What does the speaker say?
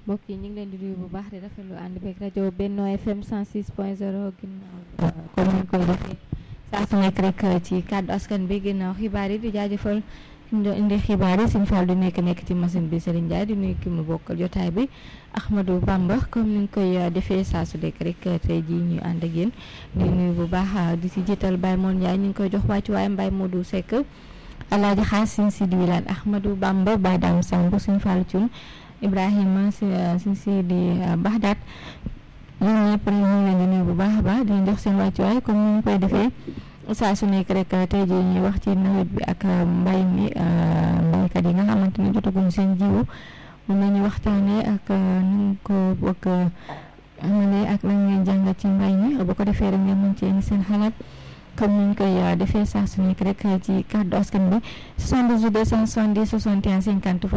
mbokk yi ñu ngi leen di nuyu bu baax di rafetlu ànd beeg rajo Benno FM 106 point 0 ginnaaw comme ni ñu koy defee saa su nekk rek ci kàddu askan bi ginnaaw xibaar yi di jaajëfal indi xibaar yi Sëñ Fall du nekk nekk ci machine bi Serigne Ndiaye di nuyu ki mu bokkal jotaay bi Ahmadou Bamba comme ni ñu koy defee saa su nekk rek tey jii ñu ànd ak yéen di nuyu bu baax di si jiital Baye Moon Ndiaye ñu ngi koy jox wàccu waaye Mbaye Modou Seck Alaaji Xaas Sëñ Sidi Wilane Ahmadou Bamba Baye Dame Samb Sëñ Fall Thioune Ibrahima si si si di Baxdaat ñun ñëpp rek ñu ngi leen di nuyu bu baax a baax di leen jox seen wàccuwaay comme ni ñu koy defee saa su nekk rek tey jii ñuy wax ci nawet bi ak mbay mi mbaykat yi nga xamante ne jotaguñ seen jiwu mun nañu waxtaanee ak nu ko bokk amalee ak lan ngeen jàngat ci mbay mi bu ko defee rek ngeen mën ci indi seen xalaat comme ni ñu koy defee saa su nekk rek ci kàddu askan bi 78 270 61 50